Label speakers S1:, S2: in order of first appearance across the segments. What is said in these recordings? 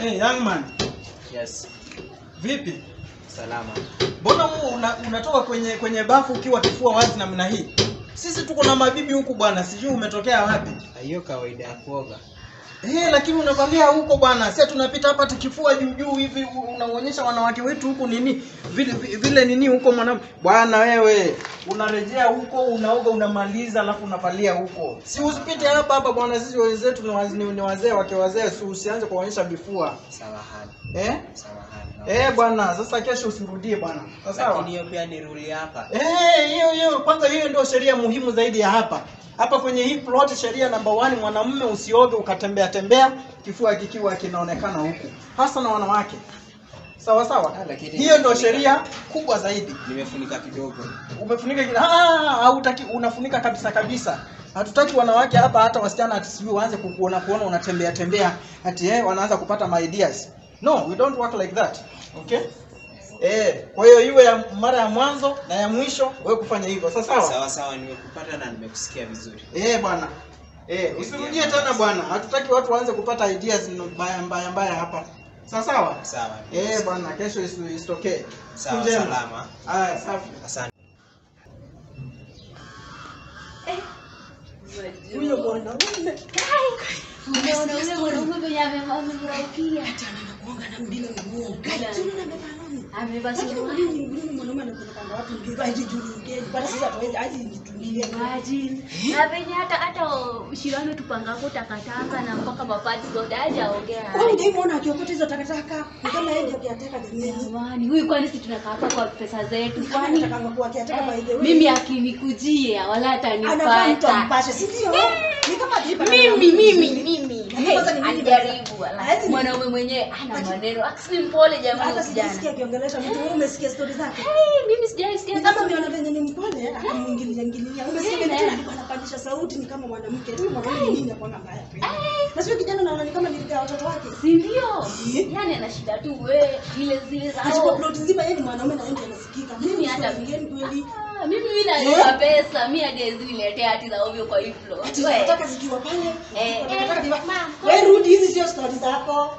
S1: Hey, young man,
S2: Yes,
S1: vipi?
S2: salama.
S1: Mbona huu una, unatoka kwenye kwenye bafu ukiwa kifua wazi namna hii? Sisi tuko na mabibi huku bwana, sijui umetokea wapi.
S2: Hiyo kawaida ya kuoga.
S1: Eh, lakini unavalia huko bwana. Sasa tunapita hapa tukifua juu juu hivi u- unaonyesha wanawake wetu huku nini? Vile vile, vile nini huko mwanam. Bwana wewe, unarejea huko, unaoga, unamaliza alafu unavalia huko. Si usipite hapa hapa bwana, sisi wenzetu ni wazee ni wazee wake wazee, si usianze kuonyesha vifua.
S2: Samahani.
S1: Eh?
S2: Samahani.
S1: Eh bwana, sasa kesho usirudie bwana. Sawa?
S2: Lakini hiyo pia ni ruli hapa.
S1: Eh, hiyo hiyo kwanza hiyo ndio sheria muhimu zaidi ya hapa. Hapa kwenye hii plot sheria number one, mwanamume usioge ukatembea tembea kifua kikiwa kinaonekana huku. Hasa na wanawake. Sawa sawa?
S2: Ah, lakini-
S1: Hiyo ndio sheria kubwa zaidi.
S2: Nimefunika kidogo.
S1: Umefunika kila ah, hautaki unafunika kabisa kabisa. Hatutaki wanawake hapa hata wasichana ati sijui waanze kukuona kuona unatembea tembea ati eh wanaanza kupata my ideas. No, we don't work like that. Okay? Eh, kwa hiyo iwe ya mara ya mwanzo na ya mwisho wewe kufanya hivyo. Sawa sawa?
S2: Sawa sawa, nimekupata na nimekusikia vizuri.
S1: Eh bwana. Eh, usirudie tena bwana. Hatutaki watu waanze kupata ideas mbaya mbaya mbaya hapa. Sawa sawa?
S2: Sawa.
S1: Eh bwana, kesho is- isitokee.
S2: Sawa,
S1: Siku njema.
S2: salama.
S1: Aya, safi.
S2: Asante.
S3: Huyo mwanaume
S4: Unaona ule mwanaume venye amevaa amefurahikia.
S3: anakuanga na mbilo nguo. Gani tuna na baba nani?
S4: Amevaa
S3: Lakini
S4: suruali.
S3: mwanaume mbilo mwanaume anakwenda kando watu mbilo aje juu ngeni. Bwana sasa tuende aje nitulie.
S4: Imagine. Na venye hata hata shirano tupangako takataka na mpaka mapati zote hajaongea.
S3: Wewe ndio umeona akiokota hizo takataka. Ni kama yeye ndio akiataka jamii.
S4: Jamani, huyu kwani si tunakaa hapa kwa pesa zetu?
S3: Kwani
S4: Kwani
S3: anataka kuwa akiataka by the way.
S4: mimi akinikujia wala
S3: anafaa mtu
S4: atanipata.
S3: ampashe, si ndio? Ni kama jipa.
S4: Mimi mimi mimi.
S3: Lakini kwanza ni mimi
S4: Alijaribu wala.
S3: Haezi-
S4: Mwanaume mwenyewe ana maneno. Akisi mpole jamani
S3: Hata
S4: kijana.
S3: sijasikia akiongelesha mtu. Wewe umesikia story zake?
S4: Hey, mimi sijaisikia
S3: Ni kama umeona venye ni mpole akamwingilia ngililia. Umesikia
S4: Eh.
S3: venye alikuwa anapandisha sauti ni kama mwanamke. Huyu mwanaume ni nini akona mbaya pia. Na sio kijana naona ni kama nilikaa watoto wake.
S4: si ndio?
S3: Eh.
S4: Yaani ana shida tu we ile zile za
S3: Achukua plot nzima yeye ni mwanaume na yeye ndiye anasikika.
S4: Mimi hata
S3: sio mgeni kweli.
S4: Ah, mimi mimi nalipa pesa, mimi hadi niletea hati za ovyo kwa hii floor.
S3: Ati
S4: We.
S3: nataka zikiwa pale.
S4: Eh,
S3: Nataka
S4: eh,
S3: ziwa.
S4: ma'am,
S3: Wewe rudi hizi sio story zako.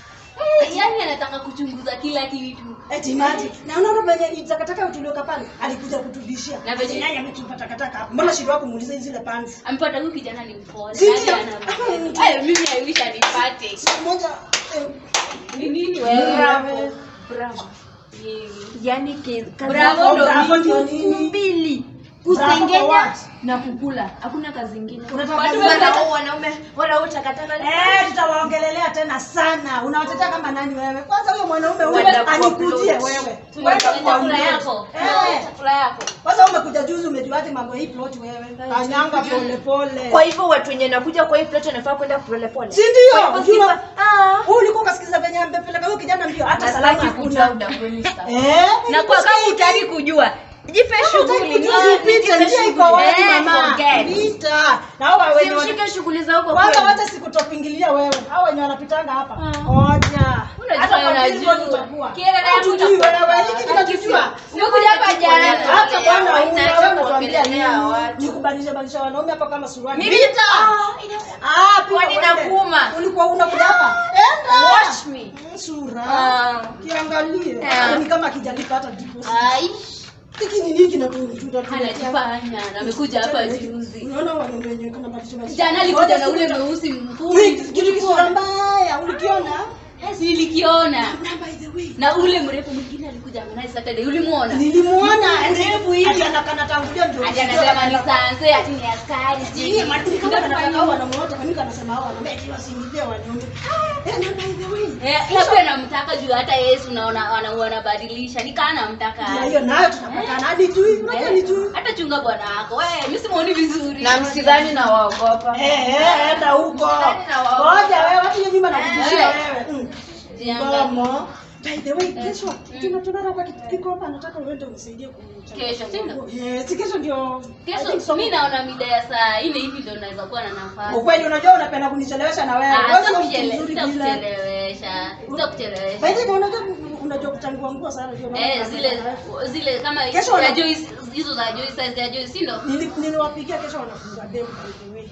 S4: Eh, yaani anataka kuchunguza kila kitu.
S3: Eti mati. Na unaona venye takataka tulioka pale alikuja kutubishia.
S4: Na venye-
S3: Ati naye ametupa takataka hapo. Mbona shida yako muulize zile pants?
S4: Ampata huyu kijana ni mpole.
S3: Si
S4: yaani
S3: ndio?
S4: ana-
S3: Hapa ni mtu-
S4: Ayo, mimi I wish anipate.
S3: Siku moja eh,
S4: Ni nini wewe?
S3: Bravo.
S4: Bravo. Yeye.
S5: yani ke- kazi
S4: Bravo
S5: yako
S4: ndo
S5: bravo
S3: ndio
S5: ni
S3: nini?
S5: mbili
S3: Bravo for
S5: kusengenya
S3: what?
S5: na kukula hakuna kazi ingine
S3: Unataka
S5: Watu
S3: kazi
S5: wana-
S3: gani?
S5: wanaume wanaume takataka
S3: Eh, tutawaongelelea tena sana. Unawatetea kama nani wewe? Kwanza huyo mwanaume huyo
S5: Watakuwa
S3: anikujie
S5: plot.
S3: wewe.
S4: Tuwe
S3: Wewe
S4: kwenye
S3: kwa
S4: chakula
S3: plot.
S4: yako.
S3: Eh.
S4: Chakula yako.
S3: Kwanza umekuja juzi umejuaje mambo ya hii plot wewe? Kanyanga pole pole.
S5: kwa hivyo watu wenye nakuja kwa hii plot wanafaa kwenda polepole
S3: Si ndio?
S5: Kwa hivyo
S3: Ukiwa-
S5: sifa-
S3: Wewe ulikuwa ukasikiza venye amepeleka huyo kijana mbio hata
S5: na
S3: salamu
S5: sitaki kujua
S3: hakuna.
S5: udangweni sasa.
S3: Eh?
S5: na kwa kama utaki kujua jipe shughuli
S3: Usipite njia iko wazi mama.
S5: forget.
S3: Pita. Na hao wenye wana-
S5: Simshike shughuli za huko
S3: kwanza
S5: kwenu.
S3: wacha sikutopingilia wewe. Hao wenye wanapitanga hapa.
S5: Ah.
S3: Oja.
S4: Unajua
S3: Hata kwa
S4: unajua.
S3: billboard utakuwa.
S4: Kiera na
S3: Hatujui
S4: yakuta-
S3: wewe. Hiki kinachojua.
S4: Umekuja hapa jana.
S3: Hata bwana
S4: Haina
S3: una
S4: cha
S3: wewe unatuambia
S4: kuongelea
S3: nini?
S4: watu.
S3: Nikubadilisha badilisha wanaume hapa kama suruali.
S5: Mimi-
S3: Pita.
S5: Ah, ina-
S3: Ah, pita
S5: Kwani
S3: uende.
S5: nakuuma?
S3: Ulikuwa unakuja hapa? Enda.
S5: Watch me.
S3: Mm, Sura.
S5: Ah.
S3: Kiangalie.
S5: Ah.
S3: Ni kama kijalipa hata deposit.
S4: Ai,
S3: Hiki ni nini kinatututa
S4: anajifanya na amekuja hapa juzi.
S3: Unaona wanaume wenyewe kana badilisha badilisha.
S4: Jana alikuja na ule mweusi
S3: Wait,
S4: mfupi.
S3: kitu kisura mbaya. Ulikiona?
S4: Silikiona.
S3: Na by the way.
S4: Na ule mrefu mwingine alikuja Harmonize Saturday. Ulimuona?
S3: Nilimuona ndevu hivi anakana tangulia ndio.
S4: Ati anasema ni sanse ati ni askari.
S3: Yeye matini kama anataka hao wanamuota kanisa anasema hao wanaume eti wasingizie wanaume. Eh, na by the way.
S4: Eh, labda namtaka juu hata Yesu naona wana- wanabadilisha. Nikaa namtaka.
S3: Na hiyo nayo tunapatana hadi juu. Unajua ni juu.
S4: Hata chunga bwana wako. Wewe, mimi simuoni vizuri.
S5: na msidhani na waogopa
S3: Eh, eh, enda huko.
S4: Ndani na wao.
S3: Ngoja wewe watu hiyo nyumba nakubishia
S4: Eh.
S3: wewe. Mm.
S4: Jiangalie.
S3: Mama. By the way, kesho tuna tunara kwa kitu kiko hapa nataka uende unisaidie kumchagua.
S4: Kesho, si ndio?
S3: Eh, si kesho ndio. I think
S4: Kesho
S3: so.
S4: mimi naona mida ya saa nne hivi ndio naweza kuwa na nafasi.
S3: Ukweli unajua unapenda kunichelewesha na wewe.
S4: Ah,
S3: Wewe sio mtu
S4: sitakuchele-
S3: mzuri vile.
S4: sitakuchelewesha.
S3: By
S4: Sitakuchelewesha.
S3: the way, unajua unajua kuchangua nguo sana ndio maana
S4: Eh,
S3: napenda
S4: zile
S3: na wewe.
S4: zile kama
S3: Kesho
S4: ya
S3: wana-
S4: Joyce hizo za Joyce size ya Joyce si ndio?
S3: Nili- niliwapigia kesho wanafunga demu by the way.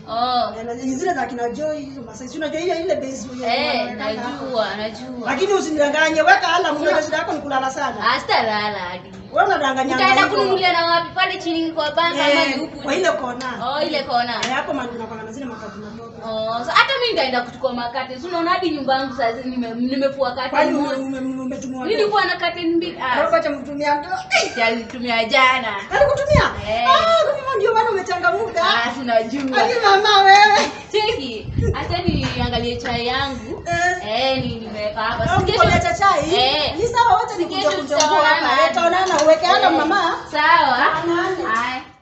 S4: Oh.
S3: Eh, na zile za kina Joy hizo Masai. Si unajua ile ile base ile
S4: Eh,
S3: wanaweka hapo.
S4: najua, najua.
S3: Lakini usinidanganye, weka alarm, unajua shida yako ni kulala sana.
S4: Ah, sitalala hadi.
S3: Wewe unadanganya.
S4: Utaenda
S3: hivyo.
S4: kununulia na wapi pale chini kwa banka ama ni
S3: Eh,
S4: huku?
S3: kwa ile kona.
S4: Oh, ile kona.
S3: Eh, hapo mali unakwanga na zile makati madogo.
S4: Oh, so hata mimi nitaenda kuchukua makate. Si unaona hadi nyumba yangu sasa nime nimefua kate
S3: Kwani ume-
S4: moja.
S3: ume- ume- umetumwa?
S4: Nilikuwa na kate mbili. Ah,
S3: Robo cha mtumia mtu.
S4: nilitumia jana.
S3: Alikutumia?
S4: Eh.
S3: Ah, kwa hivyo ndio maana umechangamuka.
S4: Ah, sinajua.
S3: Ai mama wewe.
S4: Cheki, hata niangalie chai yangu.
S3: Eh.
S4: Eh, ni nimeweka hapa.
S3: Au
S4: Si
S3: mkonya
S4: kesho-
S3: cha chai?
S4: Eh.
S3: Ni sawa, wacha
S4: Si
S3: nikuja
S4: kesho
S3: kuchambua
S4: tutaonana.
S3: hapa. Eh, Taonana uweke ala
S4: Eh,
S3: mama.
S4: Sawa.
S3: Taonana.
S4: Haya.